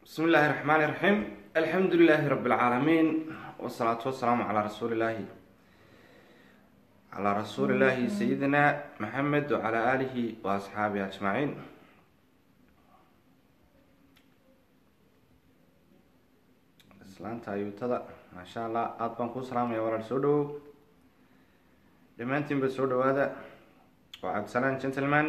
بسم الله الرحمن الرحيم الحمد لله رب العالمين والصلاة والسلام على رسول الله على رسول الله سيدنا محمد وعلى آله وأصحابه أجمعين islaanta ayuutada maasha allah aada baan kuu salaamaya walaal soo dhawow dhammaantiinba soo dhawaada waa cabdisalaan gentleman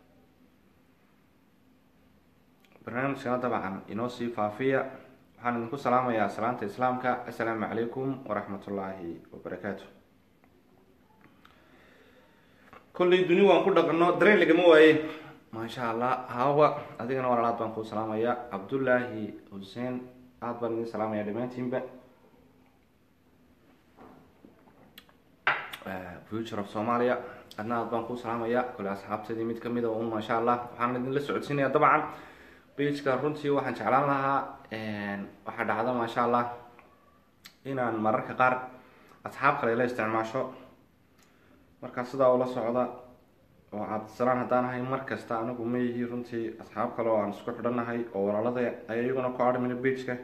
barnaamijkana dabcan inoo sii faafiya waxaan idinku salaamayaa salaanta islaamka assalaamu calaykum waraxmat ullaahi wabarakaatu kollay duni waan ku dhaqano dareen lagama waaye maasha allah hawa adigana walaal aad baan kuu salaamaya cabdullaahi xuseen aada baan idin salaamaya dhammaantiinba future of somalia adna aad baan kuu salaamaya kole asxaabteedii mid kamid a un maasha allah waxaan idinla socodsiinaya dabcan bageka runtii waxaan jeclaan lahaa waxaa dhacda maasha allah inaan mararka qaar asxaab kale la isticmaasho markaa sidaa ula socda oo cabdisalaan haddaan ahay mar kasta anigu ma yihi runtii asxaab kale oo aan isku xidhanahay oo walaalada ay iyaguna ku adhmina bageka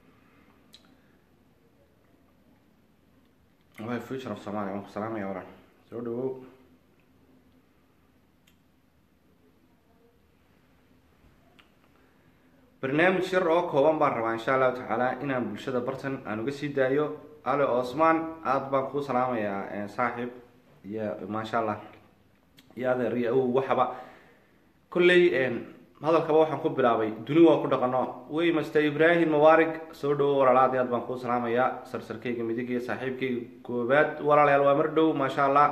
way future of somalia waan ku salaamaya walaal soo dhawow barnaamij yar oo kooban baan rabaa insha allahu tacaala inaan bulshada bartan aan uga sii daayo ale osman aada baan kuu salaamayaa saaxiib iyo maasha allah iyo adeer iyo awow waxaba kolley hadalkaba waxaan ku bilaabay duni waa ku dhaqano wey master ibrahim mubaarig soo dhawo walaalaad aad baan kuu salaamayaa sarsarkayga midig iyo saaxiibkayga koobaad walaalayaal waa mar dhow maasha allah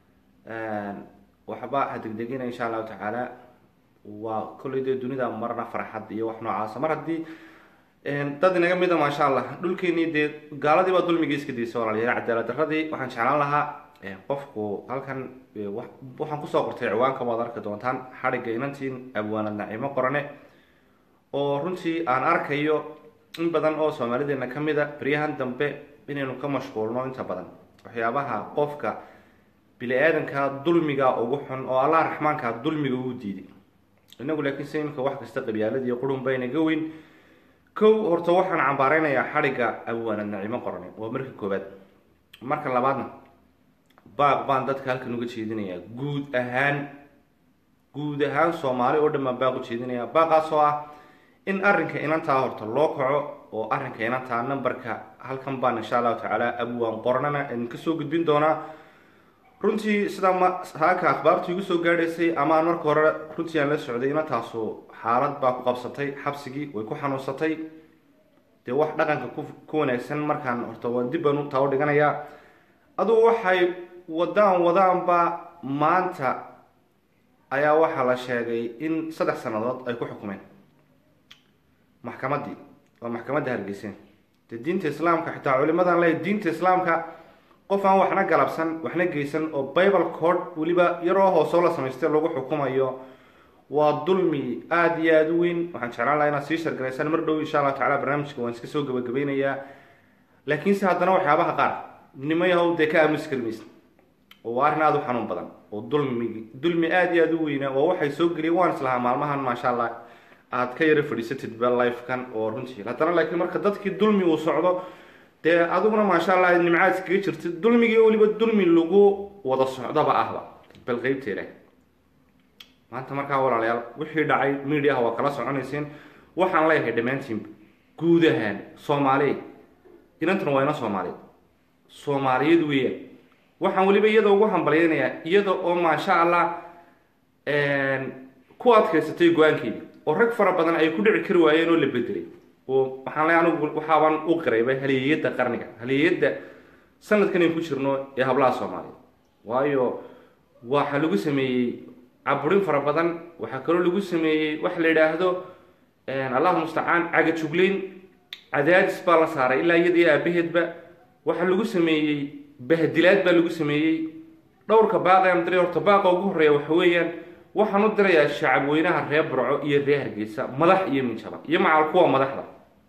waxba ha degdegina insha allahu tacaala waa kolley dee dunida marna farxad iyo wax noocaasa mar haddii dad inaga mida maasha allah dhulkeenii dee gaaladii baa dulmigii iska daysa walaalayaal cadaalad daradii waxaan jeclaan lahaa qofku halkan waxaan kusoo qortay ciwaanka waad arki doontaan xadhigga inantiin abwaanad nacimo qorane oo runtii aan arkayo in badan oo soomaalideena kamid a beryahan dambe inaynu ka mashquulno inta badan waxyaabaha qofka bili-aadanka dulmiga ugu xun oo allah raxmaanka dulmiga uu diiday inagu laakiin se imika wax kasta qabyaaladiiyo qurun baynaga weyn kow horta waxaan cambaareynayaa xadhigga abwaanad nacimo qorane waa marka koobaad marka labaadna baaq baan dadka halkan uga jeedinayaa guud ahaan guud ahaan soomaali oo dhan baan baaq u jeedinayaa baaqaas oo ah in arrinka inantaa horta loo kaco oo arrinka inantaa numberka halkan baan insha allahu tacaala abwaan qornana idinka soo gudbin doonaa runtii sidaa ma haaka akhbaartu igu soo gaadhaysay ama aan marka hore runtii aan la socday inantaasu xaalad baa ku qabsatay xabsigii way ku xanuunsatay dee wax dhaqanka ku ku wanaagsan markaan horta waa dib baan taa u dhiganayaa adugu waxay wadaan wadaanba maanta ayaa waxaa la sheegay in saddex sannadood ay ku xukumeen maxkamaddii waa maxkamadda hargeyseen dee diinta islaamka xitaa culimadan leey diinta islaamka qof aan waxna galabsan waxna geysan oo bible code weliba yaroo hoosoo la samaystay lagu xukumayo waa dulmi aada iyo aada u weyn waxaan jeclaan laha inaad sii shargaraysaan mar dhow insha allahu tacala barnaamijka waan iska soo gabagabeynayaa laakiinse haddana waxyaabaha qaar nimayahow dee ka aamusi karmaysa oo waa arrin aada u xanuun badan oo dulmigi dulmi aada iyo aada u weynaa oo waxay soo geliyeen waan islahaa maalmahan maasha allah aada ka yaro fadhiisatid bel lifekan oo runtii haddana laakiin marka dadkii dulmi uu socdo dee adiguna maasha allah nimcaad iskaga jirtid dulmigii weliba dulmi lagu wada socdaba ahba bal qeybteeda maanta markaa walaalayaal wixii dhacay mediaha waa kala soconayseen waxaan leeyahay dhammaantiinba guud ahaan soomaaliya inantana waa ina soomaaliyeed soomaaliyeed weeyaan waxaan weliba iyada ugu hambalyeynayaa iyada oo maasha allah ku adkaysatay go-aankeedii oo rag fara badan ay ku dhici kari waayeen oo la bedelay oo waxaan le anigu waxaabaan u qirayba haliyeyadda qarniga haliyeyadda sanadkan ayn ku jirno ee hablaha soomaaliyeed waayo waxaa lagu sameeyey caburin fara badan waxaa kaloo lagu sameeyey waxa la yidhaahdo allahu mustacaan cagajugleyn cadaadis baa la saaray ilaa iyada iyo aabaheedba waxaa lagu sameeyey bahdilaad baa lagu sameeyey dhowrka baaqaan diray horta baaqa ugu horreeya waxa weeyaan waxaan u dirayaa shacab weynaha reer burco iyo reer hargeysa madax iyo minjaba iyo macal kuwa madaxda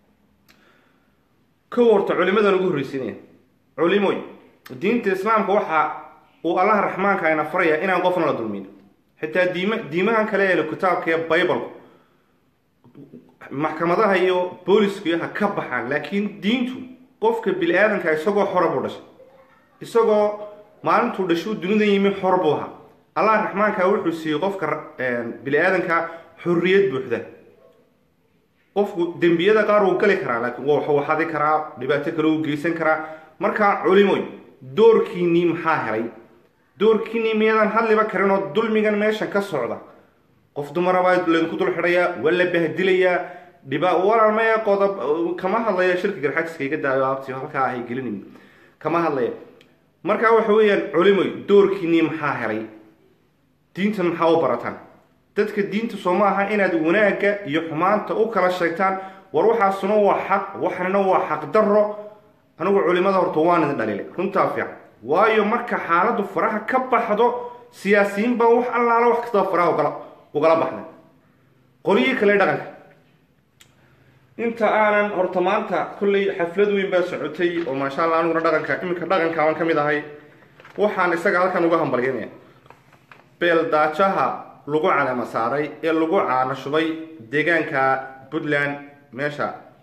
kow horta culimadan ugu horreysinaya culimoy diinta islaamka waxa uu allaha raxmaanka ayna faraya inaan qofna la dulmin xitaa diima diimahan kale ee kitaabka ee bible maxkamadaha iyo booliska ha ka baxaan laakiin diintu qofka bini aadanka isagoo xora buu dhashay isagoo maalintuu dhashuu dunida yimi xor buu ahaa allah raxmaanka wuxuu siiyey qofka bini aadanka xorriyad buuxda qofku dembiyada qaar wuu gali karaa laakiin waxuu xadi karaa dhibaato kale uu geysan karaa markaa culimoy doorkiinii maxaa helay doorkiinii miyadan hadliba karin oo dulmigan meeshan ka socda qof dumarabaa laydinku dul xidhayaa waa la bahdilayaa dhiba walaalmaya qodob kama hadlaya shirka garxajiska iga daayo abti halkaa ahay gelinin kama hadlaya markaa waxa weeyaan culimoy doorkiinii maxaa helay diintan maxaa u barataan dadka diinta soo ma aha inaad wanaagga iyo xumaanta u kala sheegtaan war waxaasuna waa xaq waxnina waa xaq darro anigu culimada horta waan idin dhalilay runtaa fiican waayo marka xaaladdu faraha ka baxdo siyaasiyiin baa wax allaala wax kastaba faraha ugala ugala baxday qolyihii kale dhaqanka inta aanan horta maanta kolley xaflad weyn baa socotay oo maasha allah aniguna dhaqanka iminka dhaqanka aan ka mid ahay waxaan isaga halkan uga hambalyanaya beeldaajaha lagu caleema saaray ee lagu caana shubay deegaanka puntland meesha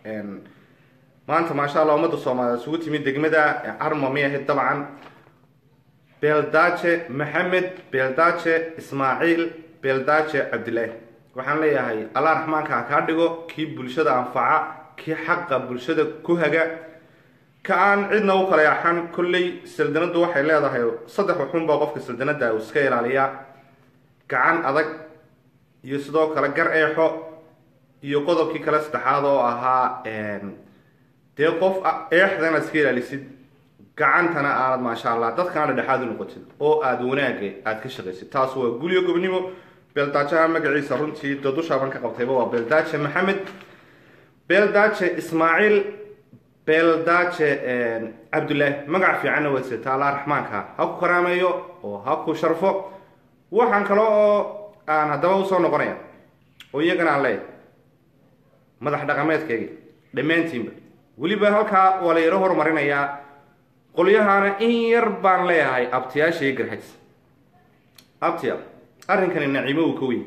maanta maasha allah ummadda soomaaliyeed isugu timid degmada carma may ahayd dabcan beeldaaje maxamed beeldaaje ismaaciil beeldaaje cabdilaahi waxaan leeyahay allah raxmaanka ha kaa dhigo kii bulshada anfaca kii xaqa bulshada ku haga ka aan cidna u kala yaxan kolley saldanadu waxay leedahay saddex waxun baa qofka saldanada uu iska ilaaliyaa gacan adag iyo sidoo kale gar eexo iyo qodobkii kale saddexaad oo ahaa dee qof eexdana iska ilaalisid gacantana aanad maasha allah dadkana dhedhexaad u noqotid oo aada wanaaga aada ka shaqaysid taas waa gulyo gobnimo beeldaajaha magaciisa runtii dadushaban ka qabtayba waa beeldaaje maxamed beeldaaje ismaaciil beeldaaje cabdullaahi magac fiicanna waad sitaa allah raxmaanka ha ku karaameeyo oo ha ku sharfo waxaan kale oo aan haddaba usoo noqonaya oo iyagana aan leeyahay madax dhaqameedkayga dhammaantiinba weliba halkaa waa la yaro horumarinayaa qolyahaana in yar baan leeyahay abtiyaasha iyo garxajs abtiyaal arrinkani naciimo uu ka weyn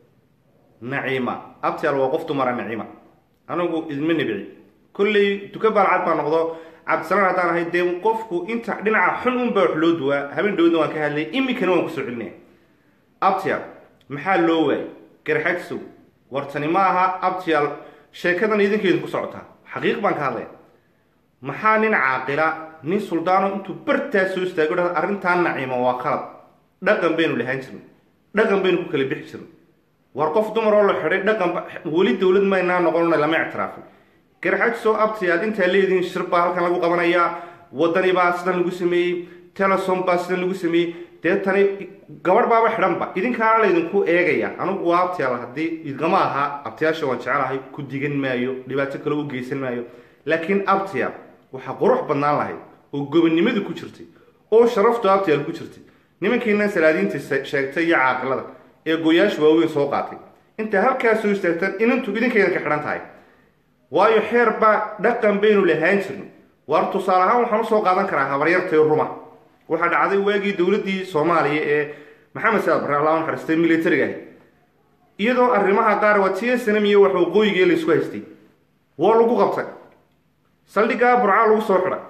naciima abtiyaal waa qof dumara naciima anigu idma nibci kolley duka baalcad baa noqdo cabdisalaan haddaan ahay dee qofku inta dhinaca xun un baa wax loo duwaa habeen dhowdna waan ka hadlay iminkana waan kusoo celinaya abtiyaal maxaa loo waayay garxajsow wartani ma aha abtiyaal sheekadan idinkeedu ku socotaa xaqiiq baan ka hadlaya maxaa nin caaqila nin suldaano intuu bartaa soo istaago dha arrintaa naciima waa qalad dhaqan baynu lahaan jirnay dhaqan baynu ku kala bixi jirnay war qof dumar oo la xidhay dhaqan weli dowlad maynaa noqonona lama ictiraafin garxajsoo abtiyaal intaa leedihiin shir baa halkan lagu qabanayaa wadani baa sidan lagu sameeyey telesom baa sidan lagu sameeyey dee tani gabadh baaba xidhanba idinkaana laydinku eegaya anigu waa abtiyaal haddii idgama aha abtiyaasha waan jecelahay ku digan maayo dhibaato kale u geysan maayo laakiin abtiyaal waxaa qurux badnaan lahayd oo gobonnimadu ku jirtay oo sharaftu abtiyaal ku jirtay nimankiinan salaadiinta sheegtay iyo caaqilada ee gooyaasha waaweyn soo qaatay intaa halkaas soo istaagtaan inantu idinkaydan ka xidhan tahay waayo xeer baa dhaqan baynu lahaan jirnay waar tusaale ahaan waxaan usoo qaadan karaa habaryartay ruma waxaa dhacday waagii dowladdii soomaaliya ee maxamed saad barre allah naxariistay militariga ahay iyadoo arrimaha qaar waa t s nm iyo wax waqooyigii laysku haystay waa lagu qabtay saldhiggaa burcaa lagu soo xidhay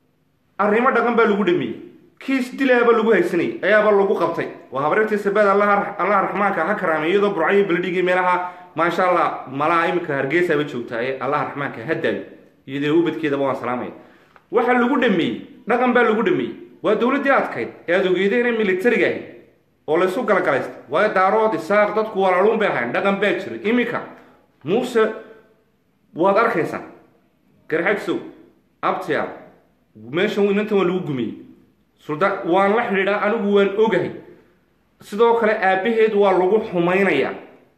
arrimo dhaqan baa lagu dhameeyey kiis dilaaba lagu haysanayay ayaaba lagu qabtay waa habaryartii sabaad allah allah raxmaanka ha karaamay iyadoo burcayo beledhigii meelaha maasha allah malaha iminka hargeysaaba joogtaaye allah raxmaanka ha daayo iyadoo ubadkeedaba waan salaamaya waxaa lagu dhameeyey dhaqan baa lagu dhameeyey waa dowladdii adkayd ee aad ogeydeen militariga ahayd oo laysu galagalaysta waayo daarood isaaq dadku walaaluun bay ahayn dhaqan baa jiray iminka muuse waad arkaysaa garxagsow abtiyaal meeshan inantan waa lagu gumiyey suldaan waan la xidhiidhaa anigu waan ogahay sidoo kale aabbaheed waa lagu xumaynayaa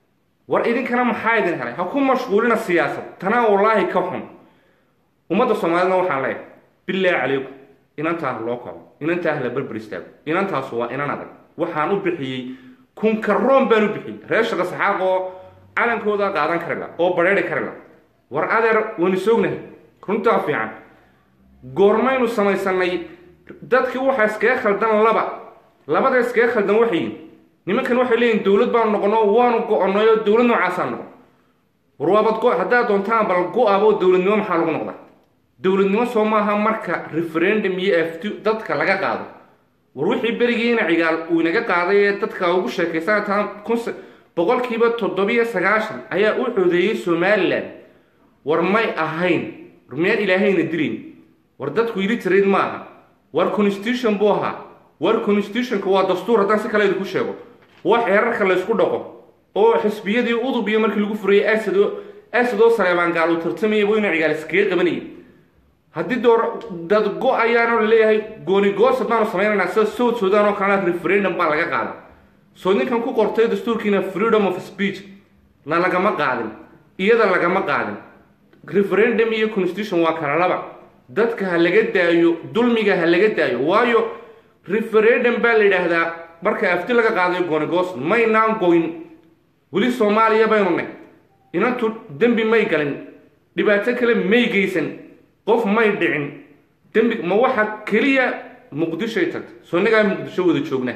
war idinkana maxaa idin helay ha ku mashquulina siyaasad tanaa wallaahi ka xun ummadda soomaalidna waxaan leeyahay bilaahi calaykum inantaa ha loo kaco inantaa ha la berber istaago inantaasu waa inan adag waxaan u bixiyey kunkaroon baan u bixiyey reer shaqa saxaaq oo calankooda qaadan kari la oo badheeri kari la war adeer waynu soognahay runtaa fiican goormaynu samaysanay dadkii waxaa iskaga khaldan laba labada iskaga khaldan waxay yihin nimankan waxay leeyihin dowlad baanu noqono waanu go-onay oo dowlad noocaasaan noqon war waabad go haddaad doontaan bal go-abo dowladnimo maxaa lagu noqdaa dowladnimo soo maaha marka referendum iyo afti dadka laga qaado war wixii berigiina cigaal uu inaga qaaday ee dadka ugu sheekaysan taa kun boqolkiiba toddobiyo sagaashan ayaa u codeeyey somalilan war may ahayn war miyaan ilaahayna dilin war dadku yili tirayd maaha war constitution buu ahaa war constitutionka waa dastuur haddaan si kale idinku sheego waa xeerarka laysku dhaqo oo xisbiyadii udub iyo markii lagu furayay asado asadoo saleemaan gaal uu tartamayay buu ina cigaal iskaga qabanayay haddii door dad go-ayaanoo laleeyahay gooni goosad baanu samaynaynaa sida south sudan oo kalena referendum baa laga qaada soo ninkan ku qortay dastuurkiina freedom of speech na lagama qaadin iyada lagama qaadin referendum iyo constitution waa kala laba dadka ha laga daayo dulmiga ha laga daayo waayo referendum baa la yidhaahdaa marka afti laga qaadayo gooni goosad maynaan goyn weli soomaaliya baynu nay inantu dembi may galin dhibaato kale may geysan qof may dhicin dembi ma waxa keliya muqdishoy tagtay soo nagaa muqdisho wada joogna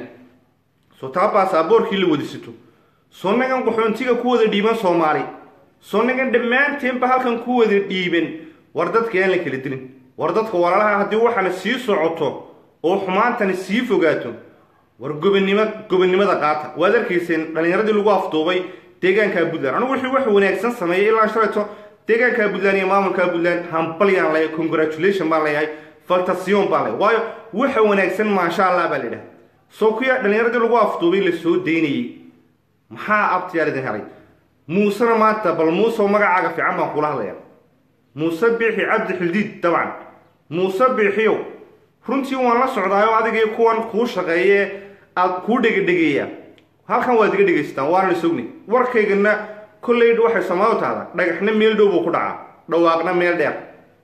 soo taa baasaboorkii la wada sito soo nagan qaxoontiga ku wada dhiiban soomaali soo nagan dhammaanteenba halkan ku wada dhiiban war dadka aan la kala dilin war dadka walaalaha haddii waxaana sii socoto oo xumaantani sii fogaato war gobonnimo gobonnimada qaata waad arkayseen dhallinyaradii lagu afduubay deegaanka puntland anigu wixii wax wanaagsan sameeyay ilaa shalayto deegaanka puntland iyo maamulka puntland hambalyaan leeyahay congratulation baan leeyahay faltation baan leeyahay waayo waxa wanaagsan maasha allah baa la yidhaha soo kuya dhallinyaradii lagu afduubay la soo daynayey maxaa abtiyaar idin helay muusena maanta bal muuseoo magacaaga fiican baan kula hadlayaa muuse biixi cabdi xildiid dabcan muuse biixiyow runtii waan la socdaayo adigii kuwan kuu shaqeeye aad kuu dhegedhegeeya halkan waad iga dhegaystaan waana la sogni warkaygana kolley waxay soomaalidu tahda dhagaxna meel dhow buu ku dhacaa dhawaaqna meel dheer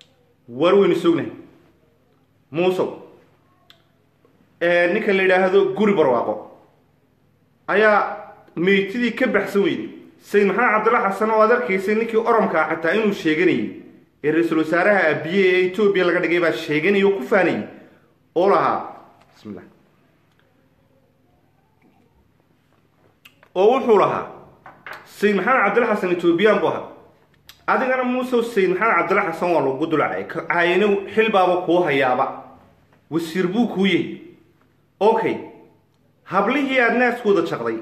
war weynu sognahay muusow ninka la yidhaahdo guri barwaaqo ayaa meytidii ka baxsan weyday sayid maxamed cabdilla xasan oo aad arkaysay ninkii oromkaa xataa inuu sheeganayay ee ra-iisul wasaaraha abiye ee etoobiya laga dhigay baa sheeganayay oo ku faanayay oo lahaa bismillah oo wuxuu lahaa sayid maxamed cabdilla xasan etoobiyaan buu ahaa adigana muusew sayid maxamed cabdilla xasan waa lagu dulacay caayino xilbaaba kuu hayaaba wasiir buu kuu yahay okay hablihii aada naaskooda jaqday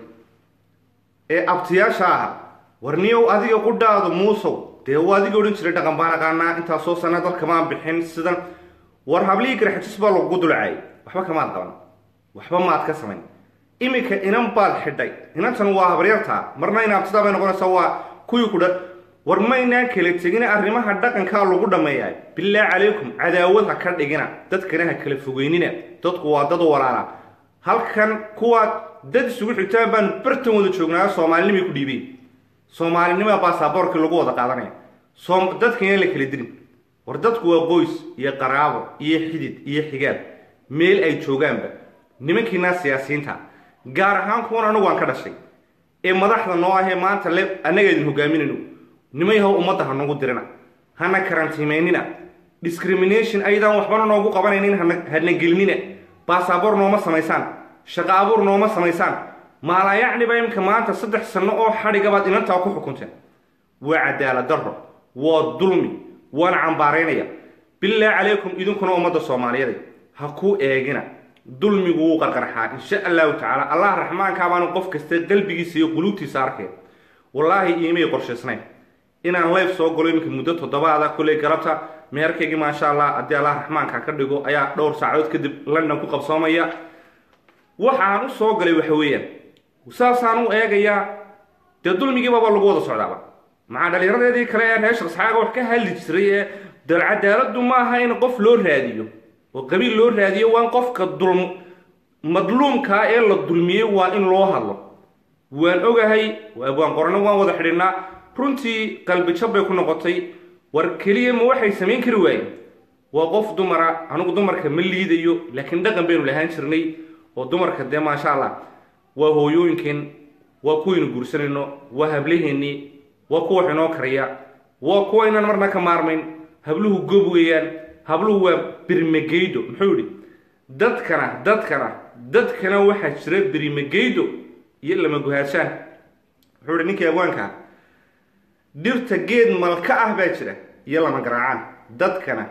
ee abtiyaasha aha warniyow adiga qudhaadu muusow dee uu adiga odhan jiray dhaqan baan aqaanaa intaasoo sana dalkamaan bixin sidan war hablihii garxajis baa lagugu dulacay waxba kamaad qaban waxba maad ka samayn iminka inan baad xidhay inantan waa habaryartaa marna in abtidaa bay noqonaysaa waa kuwii kudha war maynaan kala tegina arrimaha dhaqankaa lagu dhammeeyaa bilaahi calaykum cadaawad ha ka dhigina dadkana ha kala fogeynina dadku waa dad walaala halkan kuwaad dad isugu xigtaan baan bartan wada joognaayo soomaalinimay ku dhiibeen soomaalinima baasaboorkii lagu wada qaadanaya soom dadkana la kala dilin war dadku waa qoys iyo qaraabo iyo xidid iyo xigaab meel ay joogaanba nimankiinaa siyaasiyiinta gaar ahaan kuwan anigu aan ka dhashay ee madaxda noo ahee maanta le annaga idin hogaaminayno nimayahow ummadda ha nagu dirina hana karantiimaynina discrimination ayadaan waxbana noogu qabanaynin hana gelinina baasaboor nooma samaysaan shaqo abuur nooma samaysaan maalaayacniba imka maanta saddex sanno oo xadhigabaad inantaa ku xukunteen waa cadaalad darro waa dulmi waana cambaaraynaya bilaahi calaykum idinkuna ummadda soomaaliyeed ha ku eegina dulmigu wuu qarqarxaa insha allahu tacaala allah raxmaankaa baanu qof kasta qalbigiisa iyo quluubtiisa arkeen wallaahi iimay qorshaysnayn inaan life soo galo iminka muddo toddobaada kulley galabta meherkaygii maasha allah haddii allah raxmaanka ka dhigo ayaa dhowr saacadood kadib london ku qabsoomaya waxaan u soo galay waxa weeyaan saasaan u eegayaa dee dulmigiibaba lagu wada socdaaba maxaa dhallinyaradeedii kale ee reer shaqsxaaga wax ka hadli jiray ee dal cadaaladdu ma aha in qof loo raadiyo oo qabiil loo raadiyo waa in qofka dulm madluumkaa ee la dulmiyey waa in loo hadlo waan ogahay waan qorano waan wada xidhinnaa runtii qalbijab bay ku noqotay war keliya ma waxay samayn kari waayeen waa qof dumara anigu dumarka ma liidayo laakiin dhaqan baynu lahaan jirnay oo dumarka dee maasha allah waa hooyooyinkeen waa kuwaynu guursanayno waa hablaheennii waa kuwa wax inoo kariya waa kuwa inaan marna ka maarmayn habluhu gob weeyaan habluhu waa birmageydo muxuu yidhi dadkana dadkana dadkana waxaa jira birmageydo iyo lama guhaadshaan wuxuu yihi ninkii abwaanka dhirta geed malka ah baa jira iyo lama garaacaan dadkana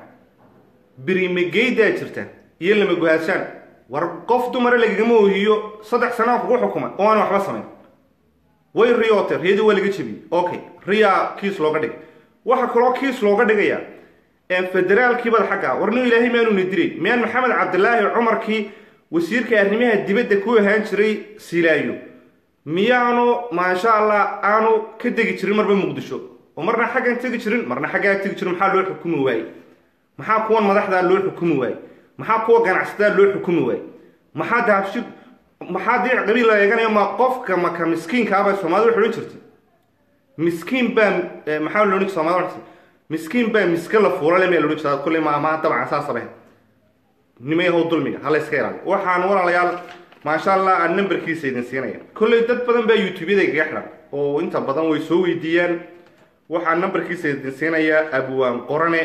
birimageydaa jirta iyo lama guhaashaan war qof dumara lagagama ohiyo saddex sanaa kugu xukuma oo aan waxba samayn way riyoote riyadii waa laga jebiyey okay riyaa kiis looga dhigay waxaa kaloo kiis looga dhigaya federaalkiibada xagga war nin ilaahay maanuna diray miyaan maxamed cabdilaahi cumarkii wasiirka arrimaha dibadda ku ahaan jiray silaayo miyaanu maasha allah aanu ka degi jirin marba muqdisho oo marna xaggan tegi jirin marna xaggaa tegi jirin maxaa loo xukumi waayey maxaa kuwan madaxdaa loo xukumi waayey maxaa kuwa ganacsataa loo xukumi waayey maxaa dahabshi maxaa dii qabiil la eeganaya ma qofka maka miskiinkaabay soomaalida waxay odhan jirtay miskiin baa maxaa lo odhan soomaalida waxay miskiin baa miska la fuulale meel odhan jirta kulley ma amaha dabcan saa sabayn nimayahow dulmiga hala iska ilaaliyo waxaan walaalayaal maasha allah aan nambarkiisa idin siinaya kolley dad badan baa youtubeyada igaga xidhan oo inta badan way soo weydiiyaan waxaan nambarkiisa idin siinayaa abwaan qorane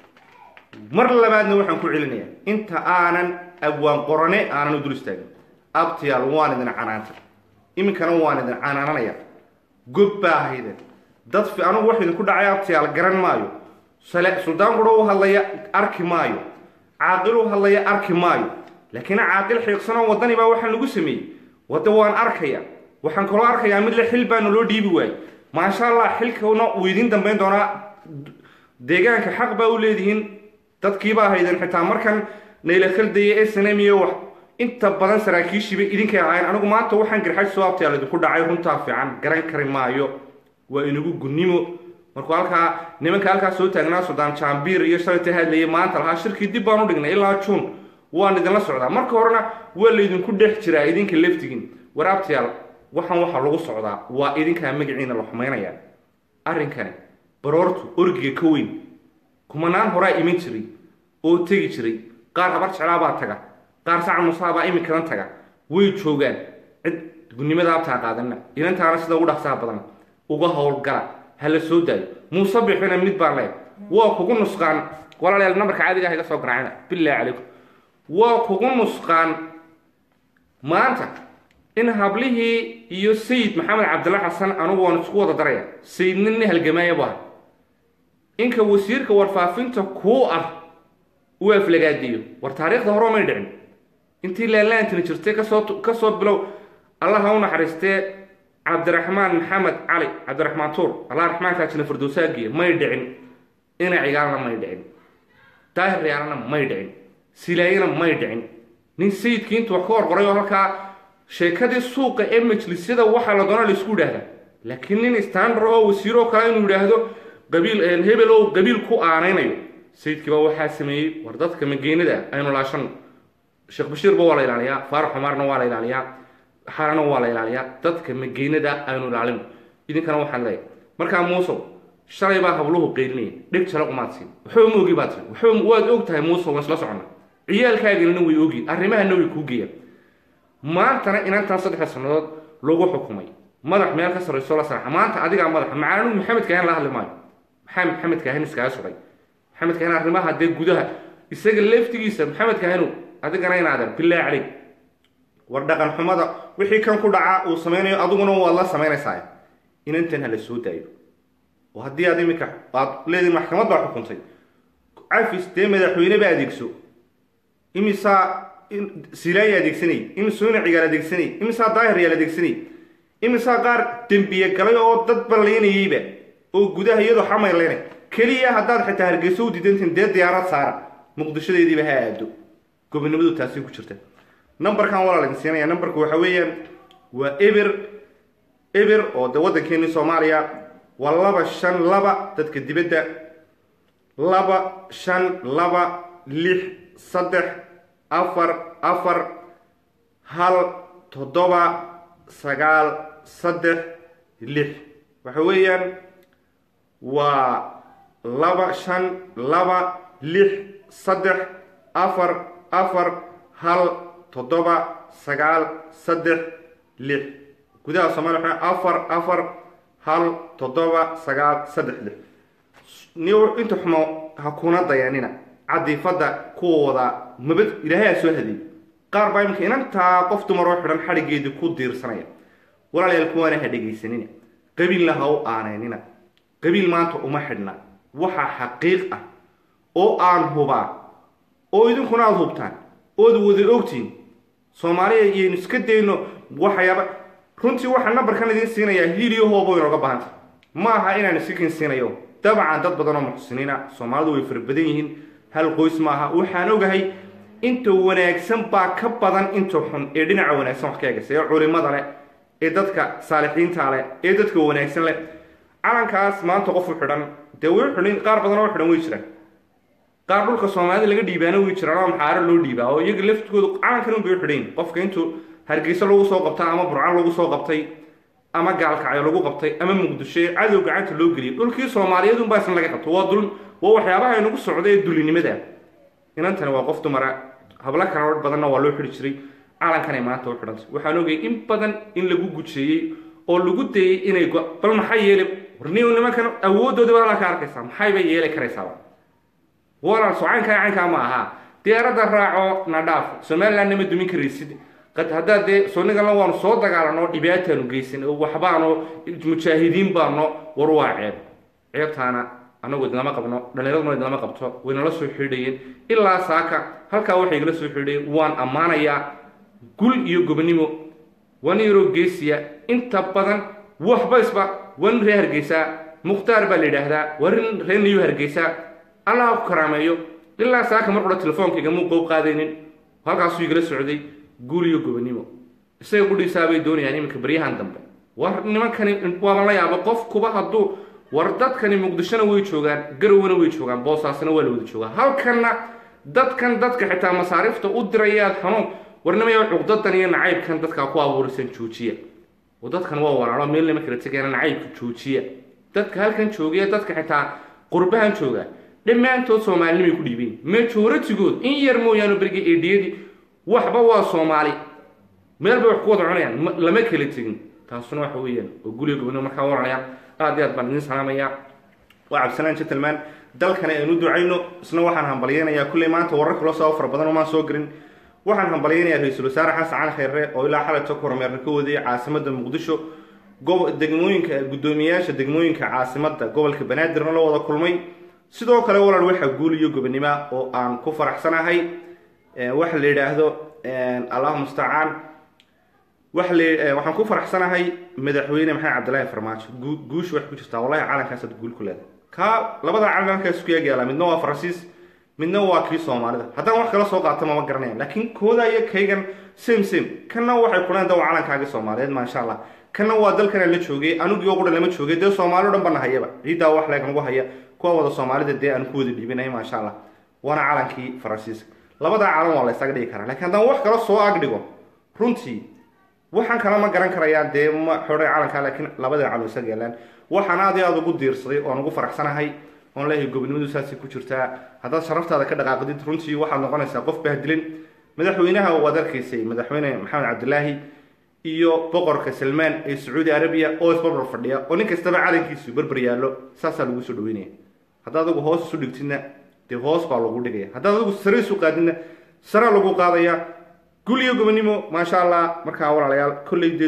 mar labaadna waxaan ku celinaya inta aanan abwaan qorane aanan u dul istaagin abtiyaal waan idin canaantay iminkana waan idin canaananaya gob baa ahaydeen dad fi anugu wax idinku dhacay abtiyaal garan maayo sale suldaan quro u hadlaya arki maayo caaqil u hadlaya arki maayo laakiin caaqil xiiqsanoo waddani baa waxaan lagu sameeyey wadda waan arkaya waxaan kaloo arkayaa mid le xil baana loo dhiibi waayey maasha allah xilkana uu idiin dambayn doonaa deegaanka xaq baa u leedihiin dadkiibaa ahaydeen xitaa markan nayla khaldaya snm iyo wax inta badan saraakiishiiba idinkay ahaayeen anigu maanta waxaan garxaj soo abtayaal idinku dhacay runtaa fiican garan kari maayo waa inagu gunnimo markuu halkaa nimanka halkaa soo taagnaa suldaan jaambiir iyo shalayta hadlayay maanta lahaa shirkii dib baan u dhignay ilaa juun waan idinla socdaa marka horena waa laydinku dhex jiraa idinka laftigin war abtayaal waxaan waxaa lagu socdaa waa idinkaa magaciina la xumaynayaa arrinkani baroortu orgiga ka weyn kumanaan horaa iman jiray oo tegi jiray qaar habar jeclaabaa taga qaar sacan musaabaa iminkadan taga way joogaan cid gunnimada abtaa qaadanina inantaana sida ugu dhaqsaha badan uga howlgala ha la soo daayo muuse bixina mid baan leeg waa kugu nusqaan walaalayaal nambarka caadiga ah iga soo garaacina billahi calaykum waa kugu nusqaan maanta in hablihii iyo sayid maxamed cabdilla xasan anugu waan isku wada daraya sayidna nin halgamaaya bu aha inka wasiirka warfaafinta kuu ah uu aflagaadeeyo war taariikhda hore may dhicin intii laalaantini jirtay kasoo kasoo bilow allaha u naxariistee cabdiraxmaan maxamed cali cabdiraxmaan tuur allah raxmaankaa jina firdowsaagiya may dhicin ina cigaalna may dhicin daahir riyaalna may dhicin silaayana may dhicin nin sayidkii intuu wax ka horqoray oo halkaa sheekadii suuqa ee majlisyada waxaa la doona laisku idhaahdaa laakiin nin standar oo wasiiroo kale inuu yidhaahdo qabiil hebel oo qabiil ku aanaynayo sayidkiiba waxaa sameeyey war dadka mageenada aynu laashano sheekh bashiirba waa la ilaaliyaa faarax xumaarna waa la ilaaliyaa xarana waa la ilaaliyaa dadka mageenada aynu ilaalino idinkana waxaan leeyahay markaa muusow shalay baa habluhu qeylinaya dheg jala umaad siin waxba ma ogi baad siin waxba waad og tahay muusow waan isla soconna ciyaalkaaganina way ogiin arrimahana way kuu geeyaan maantana inantan saddexda sannadood lagu xukumay madax meel ka sarrayso la sarxa maanta adigaa madaxa macaanu maxamed kaahin la hadli maayo maxaa maxamed kaahin iskaga suray maxamed kaahin arrimaha dee gudaha isaga laftigiisa maxamed kaahinu adigana inaadan bilaahi caleyk war dhaqan xumada wixii kan ku dhacaa uu samaynayo adiguna waad la samaynaysaa inantan ha la soo daayo oo haddii aad iminka aad leediin maxkamad baa xukuntay cafis dee madaxweyneba adeegso imisaa silaaya adeegsanay imisoo ina cigaal adeegsanay imisaa daahir yaal adeegsanay imisaa qaar dembiye galay oo dad ballaynayeyba oo gudaha iyadoo xamayleynay keliya haddaad xitaa hargeyso u diidantiin dee diyaarad saara muqdishadeediiba ha aado gobonimadu taasi ku jirta numberkan walaa laydin siinaya numberku waxa weeyaan waa eber eber oo de waddankeeni soomaaliya waa laba shan laba dadka dibadda laba shan laba lix saddex afar afar hal toddoba sagaal saddex lix waxa weeyaan waa laba shan laba lix saddex afar afar hal toddoba sagaal saddex lix gudaha soomaliya waxaa afar afar hal toddoba sagaal saddex lix ni inta xumo ha kuna dayanina cadiifadda kuwooda mabad ilaahay aa soo hadiyey qaar baa iminka inantaa qof dumar oo xidhan xadhigeedii ku diirsanaya walaalayaal kuwaana ha dhegaysanina qabiilna ha u aaneynina qabiil maanta uma xidhna waxaa xaqiiq ah oo aan hubaa oo idinkuna aada hubtaan ood wada ogtiin soomaaliya iyaynu iska dayno waxyaaba runtii waxaa nambarkan idiin siinayaa hiiliyo hoobo inooga baahanta ma aha inaan isikin siinayo dabcan dad badan oo muxsiniina soomaalidu way fara badan yihiin hal qoys maaha waxaan ogahay inta wanaagsan baa ka badan inta xun ee dhinaca wanaagsan wax ka eegaysa ee culimada leh ee dadka saalixiinta leh ee dadka wanaagsan leh calankaas maanta qofu xidhan dee way xidhan qaar badan oo xidhan way jiraan qaar dhulka soomaalida laga dhiibaana way jiraan oo maxaaro loo dhiibaa oo iyaga laftigooda calankan un bay u xidhayn qofka intuu hargeysa lagu soo qabta ama burcan lagu soo qabtay ama gaalkacyo lagu qabtay ama muqdisho ee cadow gacanta loo geliyay dhulkii soomaaliyeed unbaa isna laga qabto waa dul waa waxyaabaha inagu socda ee dulinimada inantani waa qof dumara hablo kala badanna waa loo xidhi jiray calankanay maanta u xidhantay waxaan ogay in badan in lagu gujeeyey oo lagu dayey inay bal maxay yeeli warniyo nimankan awoodooda baa ka arkaysaa maxay bay yeeli karaysaaba walaal socaynkaa caynkaa ma aha diyaaradda raaco na dhaaf somalilandna ma dumin karaysid haddaa dee sonigala waanu soo dagaalano dhibaataanu geysan oo waxbaano mujaahidiin baano war waa ceeb ceebtaana anagu idinlama qabno dhallinyaraduna idinlama qabto waynala soo xidhayeen ilaa saaka halkaa waxay igala soo xidhayeen waan ammaanayaa gul iyo gobonimo waa nin yaroo geesiya inta badan waxba isba waa nin ree hargeysaa mukhtaar baa la yidhaahdaa waa nin ree niyu hargeysaa allah ku karaameeyo ilaa saaka mar qura telefonkayga muu qoob qaadaynin halkaasuu igala socday guul iyo gobonimo isaga qudhiisaa bay doonayaan iminka baryahan dambe war nimankani waaba la yaaba qof kuba hadduu war dadkani muqdishona way joogaan garowna way joogaan boosaasna waa la wada joogaa halkanna dadkan dadka xitaa masaariifta u dirayaad xanuun warnimaya cuqdadan iyo nacaybkan dadkaa ku abuurisan joojiya oo dadkan waa walaalo meel nima kala tegayana nacaybka joojiya dadka halkan joogaya dadka xitaa qurbahan jooga dhammaantood soomaalinimay ku dhiibeen majoratigood in yar mooyaane beriga eedhiyadii waxba waa soomaali meel bay wax ku wada cunayaan lama kala tegin taasuna waxa weeyaan oo guliga gobonimo markaa waranaya aad iyo aad baan idin salaamaya waa cabdisalaan gentleman dalkana aynu ducayno isna waxaan hambalyeynayaa kulley maanta warar kaloo soo fara badan omaan soo gelin waxaan hambalyeynayaa ra-iisul wasaare xasan cali khayre oo ilaa xalayto ku horumeerna ka wadayay caasimada muqdisho degmooyinka guddoomiyayaasha degmooyinka caasimada gobolka banaadirna la wada kulmay sidoo kale walaal waxaa guul iyo gobonimo oo aan ku faraxsanahay waxa la yidhaahdo allahu mustacaan waxa la waxaan ku faraxsanahay madaxweyne maxamed cabdillaahi farmaajo guusha waxay ku jirtaa wallahi calankaasaad guul ku leedahay kaa labada calan halkaas isku eegyaala midna waa faransiis midna waa kii soomaalida haddaan wax kala soo qaato mama garanayaan laakiin kooda iyo kaygan same same kanna waxay kuleen da waa calankaagii soomaaliyeed maasha allah kanna waa dalkana la joogay anigii oo qura lama joogay dee soomaali o dhan bana hayaba ciiddaa wax leeg nagu haya kuwa wada soomaalida dee aan ku wada dhiibinahay maasha allah waana calankii faransiiska labadaa calan waa la ysaga dhigi karaa lakiin haddaan wax kala soo agdhigo runtii waxaan kala ma garan karayaan dee ma xodhay calankaa laakiin labada calan isaga yeelaan waxaan aad iyo aada ugu diirsaday oon ugu faraxsanahay oon leeyahay gobonimadu saasay ku jirtaa haddaad sharaftaada ka dhaqaaqdid runtii waxaad noqonaysaa qof bahdilin madaxweynaha waad arkaysay madaxweyne maxamed cabdilaahi iyo boqorka salmaan ee sacuudi arabiya oo isbarbar fadhiya oo nin kastaba calankiisu barbar yaallo saasaa lagu soo dhaweynaya haddaad adigu hoos isu dhigtidna dee hoos baa lagu dhigaya haddaad adigu sare isu qaadidna saraa lagu qaadaya gul iyo gobonimo maasha allah markaa walaalayaal kolley dee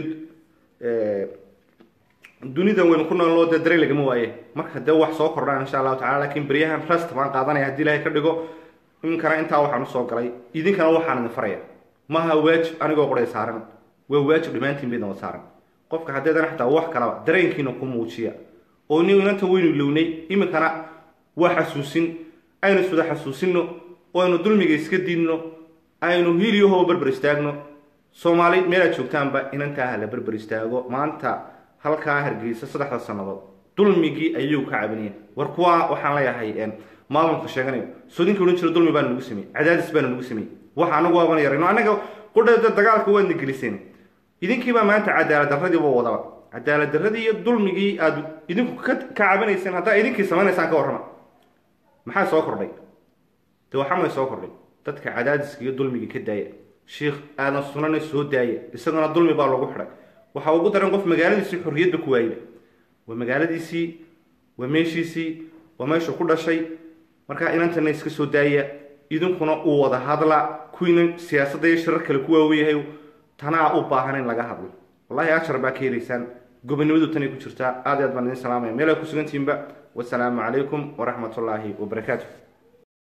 dunidan waynu ku noolnoo dee dareen lagama waaye marka dee wax soo kordhaan insha allahu tacala lakiin beryahan rest baan qaadanaya haddii ilahay ka dhigo iminkana intaa waxaan usoo galay idinkana waxaan idin faraya maaha waajib anigoo qoray saaran waa waajib dhammaantiin baydna wad saaran qofka haddeedana xataa wax kalaba dareenkiina ku muujiya oo ni inanta waynu lownay iminkana waa xasuusin aynu iswada xasuusino oo aynu dulmiga iska diidno aynu hiiliyahoba berber istaagno soomaali meelaad joogtaanba inantaa hala berber istaago maanta halkaa hargeysa saddexda sannadood dulmigii ayuu ka cabanaya war kuwa waxaan leeyahay maamulka sheeganayo soodinka odhan jira dulmi baana nagu sameyey cadaadis baana nagu sameyey waxa anagu waaban yarayno annaga qudhada dagaalka waadna geliseen idinkiibaa maanta cadaalad darradiiba wadaba cadaalad darradii iyo dulmigii aad idinku ka cabanayseen haddaa idinkii samaynaysaan ka warrama maxaa soo kordhay de waxamay soo kordhay dadka cadaadiska iyo dulmiga ka daaya sheikh aadan sunana soo daaya isaguna dulmi baa lagu xidhay waxaa ugu daran qof magaaladiisii xorriyadba ku waayba waa magaaladiisii waa meeshiisii waa meeshu ku dhashay markaa inantana iska soo daaya idinkuna uu wada hadla kuwiina siyaasadda iyo shirar kale ku waaweyahay tanaa u baahan in laga hadlo wallahi ajar baa ka helaysaan gobonimadu tanay ku jirtaa aad iyo aad baan idin salaamaya meel ay ku sugantihiinba wasalaamu calaykum waraxmat ullaahi wabarakaatu